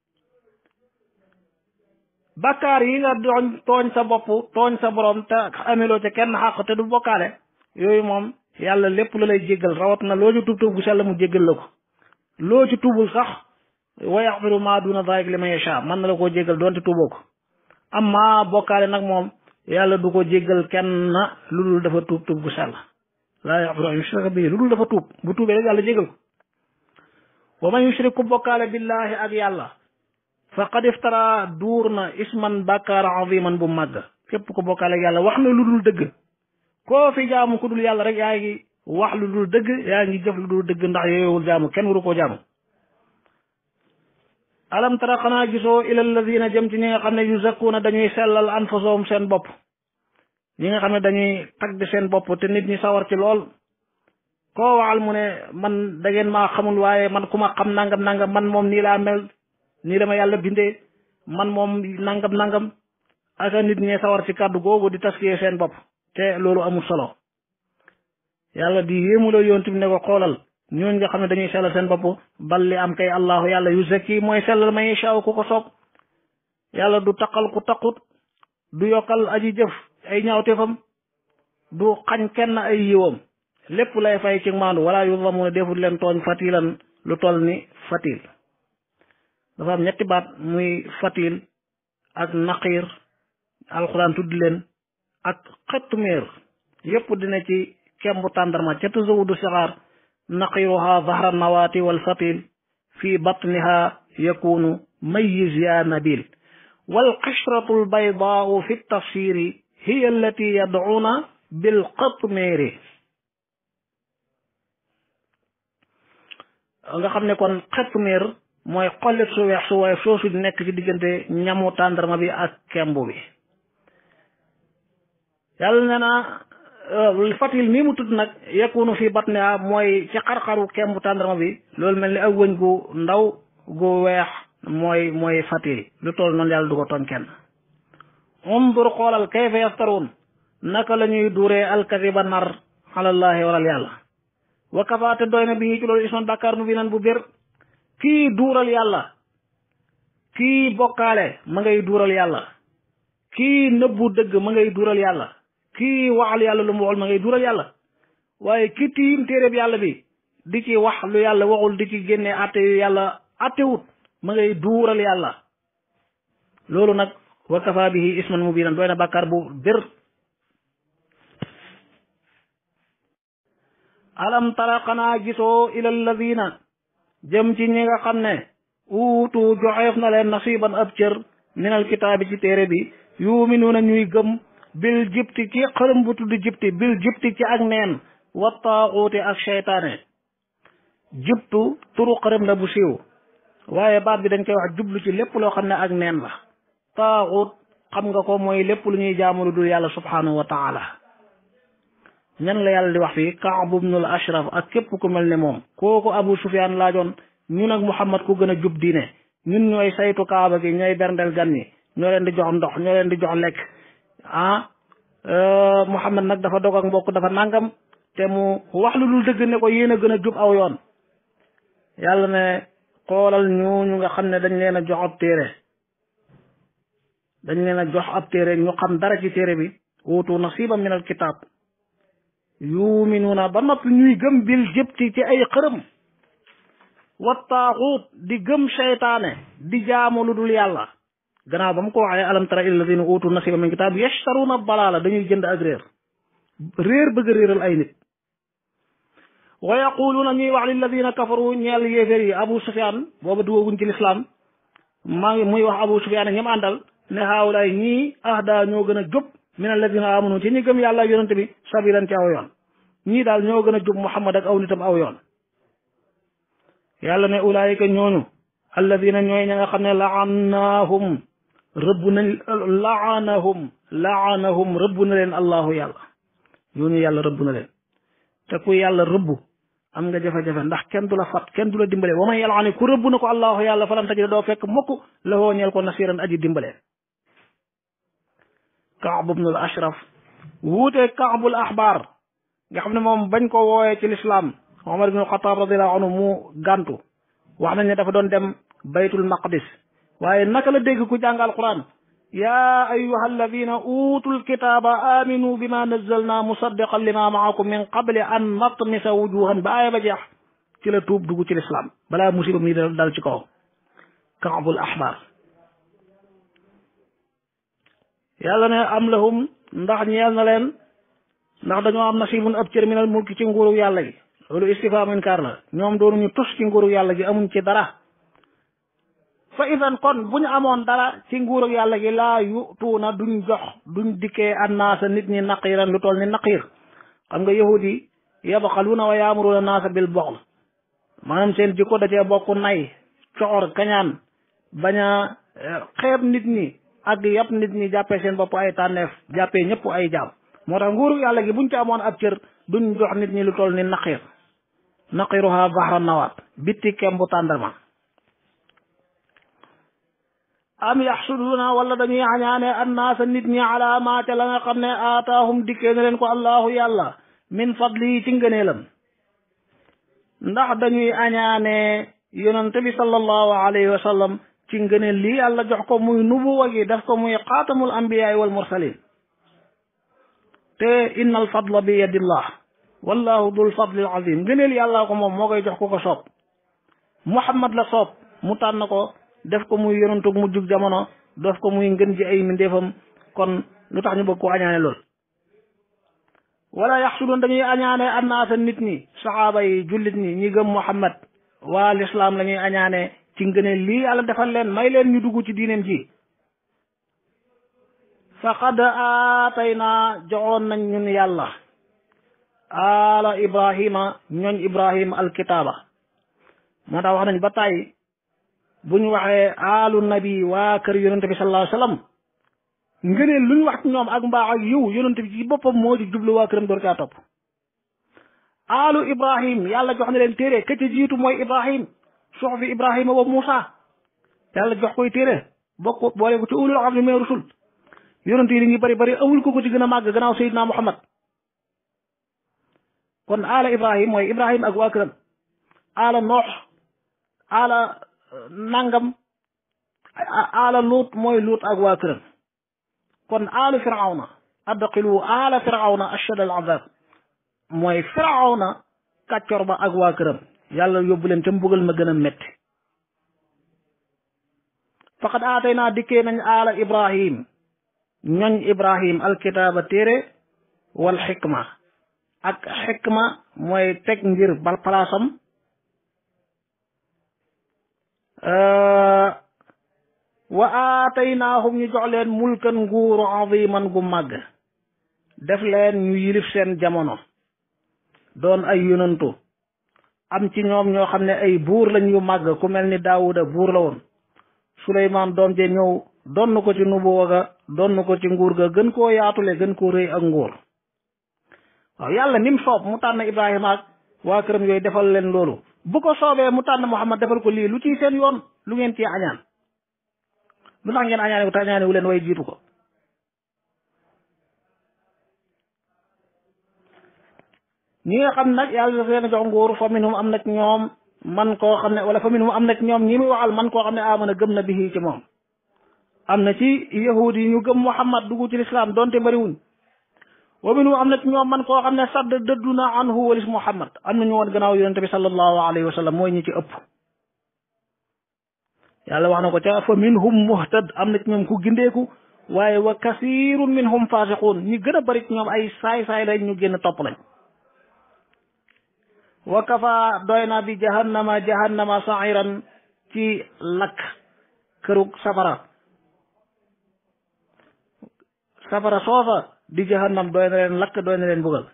bakkaar yi nga doon tooñ sa bopp tooñ sa borom te ameloo ca kenn xàq te du bokkaale yooyu moom yàlla lépp la lay jéggal rawat na loo ci tuub tuub bu sell mu jéggal la ko loo ci tuubul sax wa yaxfiru ma duna dalik liman yasha mën na la koo jéggal doonte tuuboo ko amma bokkaale nag moom yàlla du ko jéggal kenn lu dul dafa tuub tuub bu sell laa yaxfiru an yushraka bihi lu dul dafa tuub bu tuubee rek yàlla jéggal ko wa man yushrik ku bokkaale billahi ak yàlla faqad iftara duur na isman bàkkaar aziman bu màgg képp ko bokkaale ak yàlla wax na lu dul dëgg koo fi jaamu ku dul yàlla rek yaa ngi wax lu dul dëgg yaa ngi jëf lu dul dëgg ndax yooyowul jaamu kenn waru koo jaamu alam tara xanaa gisoo ila alladina jëm ci ñi nga xam ne yuzakkuuna dañuy sellal anfusahum seen bopp ñi nga xam ne dañuy tagg seen bopp te nit ñi sawar ci lool koo waxal mu ne man da ngeen maa xamul waaye man ku ma xam nangam nangam man moom nii laa mel nii dama yàlla bindee man moom nangam nangam aka nit ñee sawar ci kàddu googu di taskiyee seen bopp te loolu amul solo yàlla di yéemuloo yoon tamit ne ko xoolal ñooñ nga xam ne dañuy sellal seen bopp bal li am kay allahu yàlla yu zakki mooy sellal man yashaa ku ko soob yàlla du taqal ku taqut du yokkal aji jëf ay ñaawteefam du xañ kenn ay yiwam lépp lay fay ci maandu wala yuzlamuna defut leen tooñ fatilan lu toll ni fatil dafa am ñetti baat muy fatil ak naqiir alxuraan tudd leen ak xettumeer yépp dina ci kembu tàndarma ca tazawudu sixaar naqiruha zahra nawaati wal fatil fi batniha yakunu mayiz ya nabil wal qishratu al baydaau fi tafsiri hiya allati yad'una bil qatmeeri nga xam ne kon xettumeer mooy xollit su weex su waaye soosu di nekk ci diggante ñamu tàndarma bi ak kembu bi yàlla nee na fatil mii mu tudd nag yakunu fi batniha mooy ci xar-xaru kembu tàndarma bi loolu mel ni ak wëñ gu ndaw gu weex mooy mooy fatil lu toll noonu yàlla du ko tooñ kenn undur xoolal kayfa yaftaruun naka la ñuy duuree alkadiba nar alallahi waral yàlla wa kafaate doy na bi ci loolu isman bàkkaar mu bi nan bu bir kii duural yàlla kii bokkaale ma ngay duural yàlla kii nëbbu dëgg ma ngay duural yàlla kii waxal yàlla lu mu waxal ma ngay duural yàlla waaye ki tiim téereb yàlla bi di ci wax lu yàlla waxul di ci génne atte yu yàlla attewut ma ngay duural yàlla loolu nag wa kafa bihi isman mubinan doy na bàkkaar bu bir alam tara xanaa gisoo ila alladina jëm ci ñi nga xam ne uutu joxeef na leen nasiban ab cër min alkitaabi ci téere bi yuminuuna ñuy gëm bil jibti ci xërëm bu tudd jibti bil jibti ci ak neen wa taaxuuti ak seytaane jibtu turu xërëm la bu siiw waaye baat bi dañ koy wax jublu ci lépp loo xam ne ak neen la taaxut xam nga ko mooy lépp lu ñuy jaamu lu dul yàlla subhanahu wa taala ñan la yàlla di wax fii Kaab ibnul Ashraf ak képp ku mel ne moom kooku Abu Sufyaan laajoon ñun ak Muhammad ku gën a jub diine ñun ñooy saytu kaaba gi ñooy berndel gan ñi ñoo leen di jox ndox ñoo leen di jox lekk ah Muhammad nag dafa dog ak mbokk dafa nangam te mu wax lu dul dëgg ne ko yéen a gën a jub aw yoon yàlla ne xoolal ñooñu nga xam ne dañ leen a jox ab téere dañ leen a jox ab téere ñu xam dara ci téere bi wuutu nasiba min al kitab yuminuuna ba noppi ñuy gëm bil jëpti ci ay xërëm wa taaxuut di gëm seytaane di jaamu lu dul yàlla gannaaw ba mu ko waxee alam tara ila alladina uutu nasiba min kitab yashtaruuna balaala dañuy jënd ak réer réer bëgg a réeral ay nit wa yaquluuna ñuy wax lilladina kafaru ñeel yéeféer yi abu sufyaan booba duwaguñ ci lislaam maa ngi muy wax abu sufyaan ñam àndal ne haawulaay ñii ahda ñoo gën a jub min alladina amanu ci ñi gëm yàlla ak yonente bi sabilan ci aw yoon ñii daal ñoo gën a jub muhammad ak aw nitam aw yoon yàlla ne ulaayika ñooñu alladina ñooy ña nga xam ne laanahum rëbb nañ laanahum laanahum rëbb na leen allahu yàlla ñooñu yàlla rëbb na leen te ku yàlla rëbb am nga jafe-jafe ndax kenn du la fat kenn du la dimbale wa man yalaani ku rëbb na ko allahu yàlla falan tajida doo fekk mukk la woo ñeel ko nasiran aji dimbale kaab ibnul ashraf wuute kaabul axbaar nga xam ne moom bañ ko wooyee ci lislaam omar ibnul xataab radiallahu anhu mu gàntu wax nañ ne dafa doon dem baytul maqdis waaye naka la dégg ku jàng alquran yaa ayuha alladina utul kitaaba aminu bima nazzalna musaddiqan lima maakum min qabli an natmisa wujuhan ba aaya ba jeex ci la tuub dugg ci lislaam balaa musiba mi dal ci kaw kaabul axbaar yàlla ne am lahum ndax ñeel na leen ndax dañoo am nasibun ab cër minal mulki ci nguuru yàlla gi loolu istifham inkaar la ñoom doonuñu tus ci nguuru yàlla gi amuñ ci dara fa idan kon bu ñu amoon dara ci nguuru yàlla gi laa yutuuna duñ jox duñ dikkee annaasa nit ñi naqiran lu toll ni naqiir xam nga yahud yi yabxaluuna wa yaamuruuna naasa bil boxl maanaam seen jikko da cee bokk nay coxor kañaan bañ a xeeb nit ñi ak yàpp nit ñi jàppee seen bopp ay tànneef jàppee ñëpp ay jaam moo tax nguuru yàlla gi buñ ci amoon ab cër duñ jox nit ñi lu toll ni naqiir naqiruha bahra nawaat bitti kembu tàndarma am yaxsuduuna wala dañuy añaane annaasa nit ñi ala ma ca la nga xam ne aataahum dikkee na leen ko allahu yàlla min fadli ci ngëneelam ndax dañuy añaane yonente bi sallallahu alayhi wa sallam ci ngëneel lii yàlla jox ko muy nubuwa gi def ko muy xaatamul ambiyaay wal mursalin te inna al fadla bi yadillah wallahu dul fadlil azim ngëneel yàlla ko moom moo koy jox ku ko soob muhammad la soob mu tànn ko def ko muy yonantug mu jug jamono def ko muy ngën ji ay mindeefam kon lu tax ñu bëgg ko añaane lool wala yaxsudoon dañuy añaane annaasa nit ñi saxaaba yi jullit ñi ñi gëm muhammad waa lislaam la ñuy añaane ci ngëneel lii yàlla defal leen may leen ñu dugg ci diineem ji faqad aataynaa joxoon nañ ñun yàlla ala ibrahima ñooñ ibrahima alkitaaba moo tax wax nañ ba tàyyi bu ñu waxee alu nabi waa kër yonente bi sallallahu alayhi wasallam ngëneel lu ñu wax ci ñoom ak mbaax ak yiw yonente bi ci boppam moo ci jublu waa këram door caa topp alu ibrahim yàlla jox na leen téere ka ca jiitu mooy ibrahim suxfi ibrahima wa Muusa yàlla jox koy téere bokk boole ko ci ulul azmi min rusul yonent yi li ñuy bari bari amul ko ko ci gën a màgg gannaaw Seydina Muhammad kon aala ibrahim mooy ibrahim ak waa këram aala noox aala nangam aala luut mooy luut ak waa këram kon aalu firawna adqilu aala firawna ashad al azab mooy firawna kàccor ba ak waa këram yàlla yóbbu leen ca mbugal ma gën a métti faqad aatay naa dikkee nañ aala ibrahim ñoñ ibrahim alkitaaba téere wal xikma ak xikma mooy teg ngir bal palaasam wa aataynaahum ñu jox leen mulkan nguuru aziman gu màgg def leen ñu yilif seen jamono doon ay yonantu am ci ñoom ñoo xam ne ay buur lañ yu màgg ku mel ni daawuda buur la woon suleymaan doom je ñëw donn ko ci nubuwa ga donn ko ci nguur ga gën koo yaatule gën koo rëy ak nguur waaw yàlla nim soob mu tànn ibrahima ak waa këram yooyu defal leen loolu bu ko soobee mu tànn muhammad defal ko lii lu ciy seen yoon lu ngeen ci añaan lu tax ngeen añaane ko te añaane wu leen way jiitu ko ñi nga xam nag yàlla dafa leen a jox nguur fa minhum am na ci ñoom man koo xam ne wala fa minhum am na ci ñoom ñi muy waxal man koo xam ne amana gëm na bihi ci moom am na ci yahud yi ñu gëm muhammad dugg ci lislaam donte bariwuñ wa minhum am na ci ñoom man koo xam ne sadd dëddu na anhu walis muhammad am na ñu woon gannaaw yonente bi sallallahu alayhi wa sallam mooy ñi ci ëpp yàlla wax na ko ca fa minhum muhtad am na ci ñoom ku gindeeku waaye wa kasirun minhum fasiqun ñi gën a bari ci ñoom ay saay-saay lañ ñu génn topp lañ wa kafa doy na bi jahannama jahannama sairan ci lakk kërug safara safara soosa di jahannam doy na leen lakk doy na leen bugal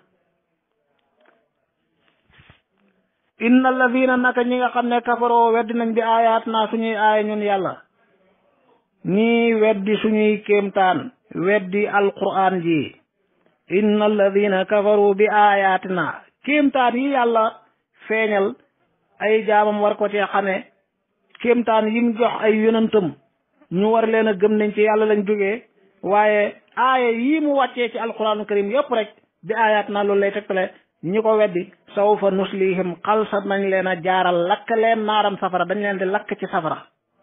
inna alladina naka ñi nga xam ne kafaroo weddi nañ bi aayaat naa suñuy aaya ñun yàlla ñii weddi suñuy kéemtaan weddi alquran ji inna alladina kafaru bi aayaatina kéemtaan yi yàlla feeñal ay jaamam war ko cee xame kéemtaan yim jox ay yonantam ñu war leen a gëm nañ ci yàlla lañ jógee waaye aaya yii mu wàccee ci alquranu karim yépp rek bi aayaat naa loolu lay tegtale ñi ko weddi sawfa nuslihim xalsa nañ leen a jaaral lakk leen naaram safara dañ leen di lakk ci safara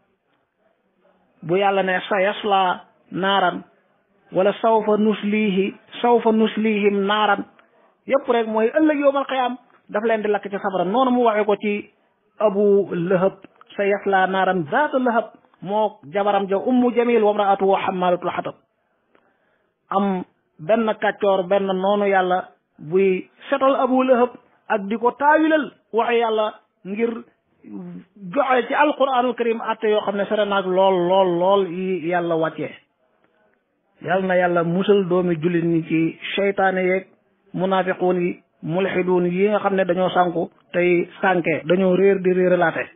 bu yàlla ne sa yasla naaran wala sawfa nuslihi sawfa nuslihim naaran yépp rek mooy ëllëg yowmal qiyaam daf leen di lakk ci safara noonu mu waxee ko ci abu lahab sa yasla naaran zaata lahab moo jabaram ja ummu jamil wa mraatuhu xamalatul xatab am benn kàccoor benn noonu yàlla buy setal abu lahab ak di ko taawilal waxe yàlla ngir joxe ci alquranul karim atte yoo xam ne sere naag lool lool lool yi yàlla wàccee yal na yàlla musal doomi jullit ñi ci seytaane yeeg munafiquun yi mulxiduun yi nga xam ne dañoo sànku tey sànke dañoo réer di réeralaate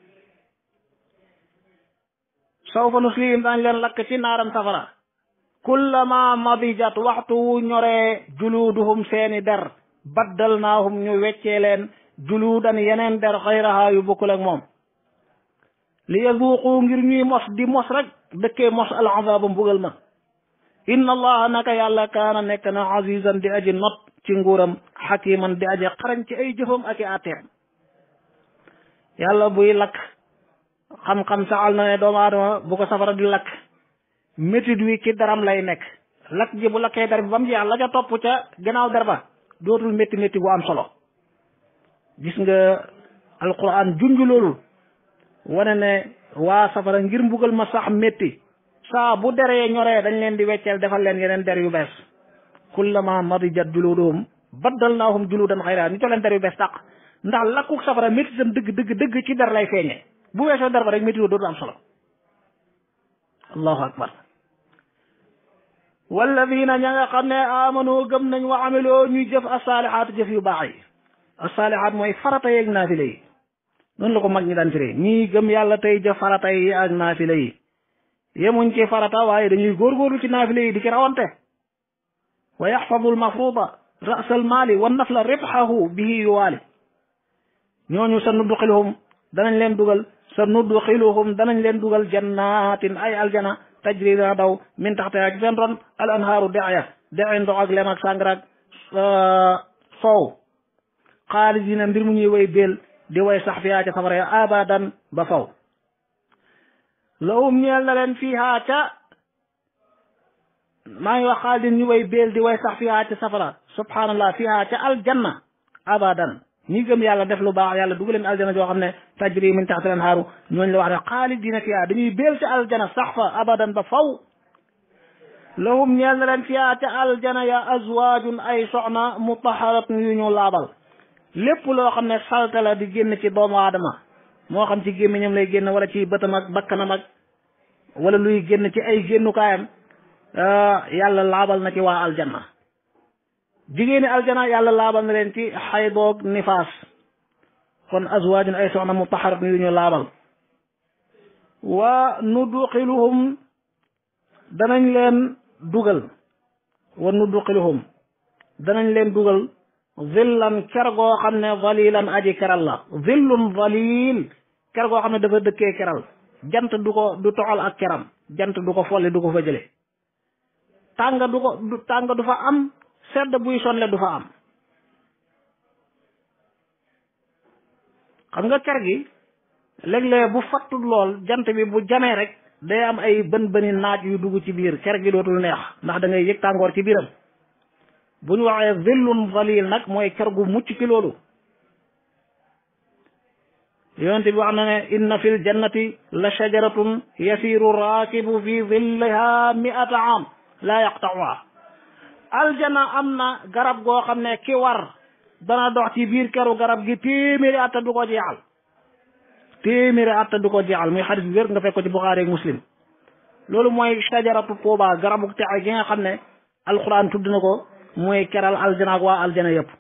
sawfa nuslihim daañ leen lakk ci naaram safara kullama madijat waxtu wu ñoree juluuduhum seeni der baddalnaahum ñu weccee leen juluudan yeneen der xayraha yu bokkul ak moom li yazuuqu ngir ñuy mos di mos rek dëkkee mos al azaaba mbugal ma inna allaha naka yàlla kaana nekk na azizan di aji not ci nguuram xakiman di aji xarañ ci ay jëfam ak i àtteem yàlla buy lakk xam-xam saxal na ne doomu aadama bu ko safara di lakk métit wi ci daram lay nekk lakk ji bu lakkee der bi ba mu jeex la ca topp ca gannaaw der ba dootul métti métti bu am solo gis nga alquran junj loolu wane ne waa safara ngir mbugal ma sax métti saa bu deree ñoree dañ leen di wecceel defal leen yeneen der yu bees kullama madijat juluduhum baddalnaahum juludan xayra ñu jox leen der yu bees tàq ndax lakku safara métti sam dëgg dëgg dëgg ci der lay feeñee bu weesoo der ba rek métti dootul am solo allahu akbar walladina ña nga xam ne amano gëm nañ wa amiloo ñuy jëf asaalihaat jëf yu baax yi asaalihaat mooy farata yeeg naafila yi noonu la ko mag ñi daan firee ñii gëm yàlla tey jëf farata yi ak naafila yi yemuñ ci farata waaye dañuy góorgóorlu ci naafila yi di ci rawante wa yaxfadu almafruda ras almaali wa nafla ribxahu bihi yuwaali ñooñu sa nudduxiluhum danañ leen dugal sa nudduxiluhum danañ leen dugal jannatin ay aljana tajri dana daw min taxte ci seen ron al anhaaru deya dexi ndox ak lem ak sàngara ak soow xaalidina mbir mu ñuy way béel di way sax fiyaa ca safara ya abadan ba faw lahum ñeel na leen fiihaa ca maa ngi wax xaalidin ñu way béel di way sax fiyaa ca safara subhanallah fiihaa ca aljanna abadan ñi gëm yàlla def lu baax yàlla dugal leen aljana joo xam ne tajri min taxtil anhaaru ñooñu la wax ne xaalidina fiha dañuy béel ci aljana sax fa abadan ba faw lahum ñeel na leen fiha ca aljana ya azwaajun ay soxna mutaharatun yu ñu laabal lépp loo xam ne salte la di génn ci doomu aadama moo xam ci gémmiñam lay génn wala ci bëtam ak bakkanam ak wala luy génn ci ay génnukaayam yàlla laabal na ci waa aljanna jigéeni aljana yàlla laabal na leen ci xaydoog nifaas kon azwaajun ay soxna mutaharat yu ñu laabal wa nudxiluhum danañ leen dugal wa nudxiluhum danañ leen dugal zillan ker goo xam ne zalilan aji keral la zillun zalil ker goo xam ne dafa dëkkee keral jant du ko du toxal ak keram jant du ko folli du ko fa jële tàng du ko du tàng du fa am sedd buy sonle du fa am xam nga ker gi léeg-léeg bu fattul lool jant bi bu jamee rek day am ay bën bëni naaj yu dugg ci biir ker gi dootul neex ndax da ngay yëg tàngoor ci biiram bu ñu waxee zillun zalil nag mooy ker gu mucc ci loolu yonent bi wax na ne inna fi l jannati la shajaratun yasiru raakibu fi zilliha miata am la yaqtauha aljana am na garab goo xam ne ki war dana dox ci biir keru garab gi téeméeri atta du ko jeexal téeméeri atta du ko jeexal muy xadis bi wér nga fekk ko ci buxaari ak muslim loolu mooy shajaratu tuuba garabu texe gi nga xam ne alquran tudd na ko mooy keral aljana ak waa aljana yëpp